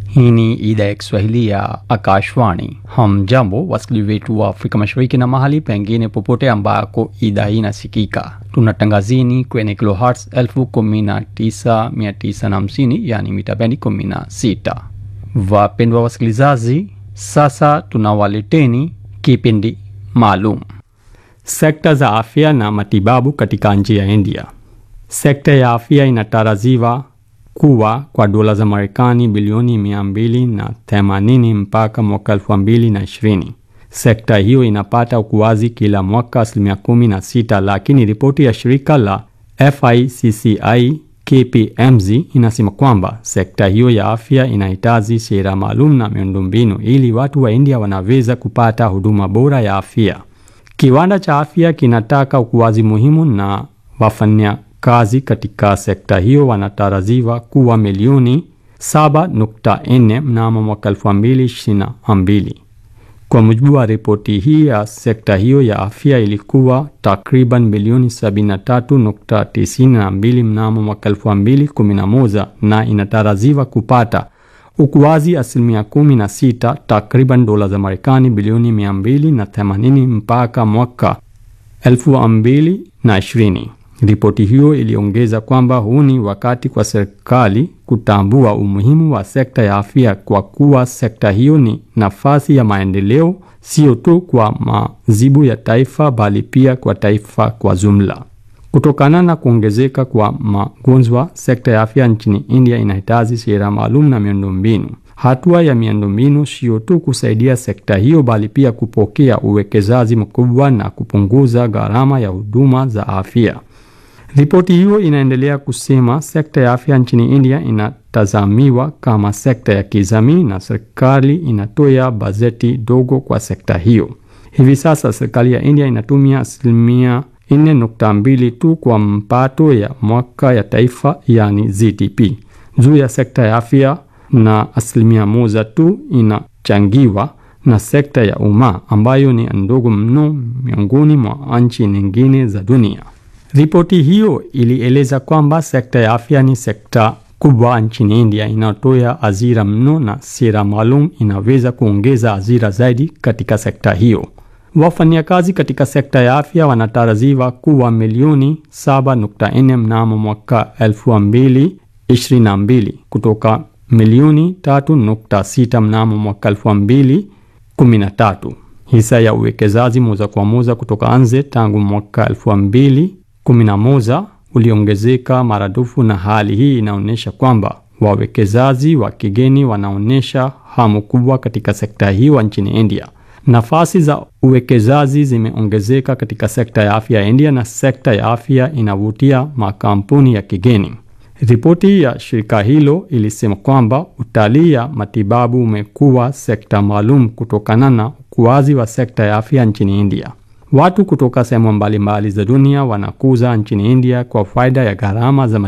Hii ni idhaa ya Kiswahili ya Akashwani. Hamjambo wasikilizaji wetu wa Afrika Mashariki na mahali pengine popote ambako idhaa hii inasikika. Tunatangazini kwenye kilohertz 19950 yani mita bendi 16. Wapendwa wasikilizaji, sasa tunawaleteni kipindi maalum sekta za afya na matibabu katika nchi ya India. Sekta ya afya inatarajiwa kuwa kwa dola za Marekani bilioni 280 mpaka mwaka 2020. Sekta hiyo inapata ukuaji kila mwaka asilimia 16, lakini ripoti ya shirika la FICCI KPMG inasema kwamba sekta hiyo ya afya inahitaji sera maalum na miundombinu ili watu wa India wanaweza kupata huduma bora ya afya. Kiwanda cha afya kinataka ukuaji muhimu na wafanya kazi katika sekta hiyo wanatarajiwa kuwa milioni 7.4 mnamo mwaka 2022. Kwa mujibu wa ripoti hii ya sekta hiyo ya afya ilikuwa takriban milioni 73.92 mnamo mwaka 2011 na inatarajiwa kupata ukuaji asilimia 16 takriban dola za Marekani bilioni 280 mpaka mwaka 2020. Ripoti hiyo iliongeza kwamba huu ni wakati kwa serikali kutambua umuhimu wa sekta ya afya kwa kuwa sekta hiyo ni nafasi ya maendeleo sio tu kwa mazibu ya taifa bali pia kwa taifa kwa jumla. Kutokana na kuongezeka kwa magonjwa, sekta ya afya nchini India inahitaji sera maalum na miundombinu. Hatua ya miundombinu sio tu kusaidia sekta hiyo bali pia kupokea uwekezaji mkubwa na kupunguza gharama ya huduma za afya. Ripoti hiyo inaendelea kusema sekta ya afya nchini India inatazamiwa kama sekta ya kijamii na serikali inatoa bajeti dogo kwa sekta hiyo. Hivi sasa serikali ya India inatumia asilimia 4.2 tu kwa mpato ya mwaka ya taifa yani GDP juu ya sekta ya afya na asilimia moja tu inachangiwa na sekta ya umma ambayo ni ndogo mno miongoni mwa nchi nyingine za dunia. Ripoti hiyo ilieleza kwamba sekta ya afya ni sekta kubwa nchini India inayotoa ajira mno na sera maalum inaweza kuongeza ajira zaidi katika sekta hiyo. Wafanyakazi katika sekta ya afya wanatarajiwa kuwa milioni 7.4 mnamo mwaka 2022 kutoka milioni 3.6 mnamo mwaka 2013. Hisa ya uwekezaji moja kwa moja kutoka nje tangu mwaka 2011 uliongezeka maradufu, na hali hii inaonyesha kwamba wawekezaji wa kigeni wanaonyesha hamu kubwa katika sekta hiyo nchini India. Nafasi za uwekezaji zimeongezeka katika sekta ya afya ya India na sekta ya afya inavutia makampuni ya kigeni. Ripoti ya shirika hilo ilisema kwamba utalii ya matibabu umekuwa sekta maalum kutokana na ukuaji wa sekta ya afya nchini India. Watu kutoka sehemu mbalimbali za dunia wanakuza nchini India kwa faida ya gharama za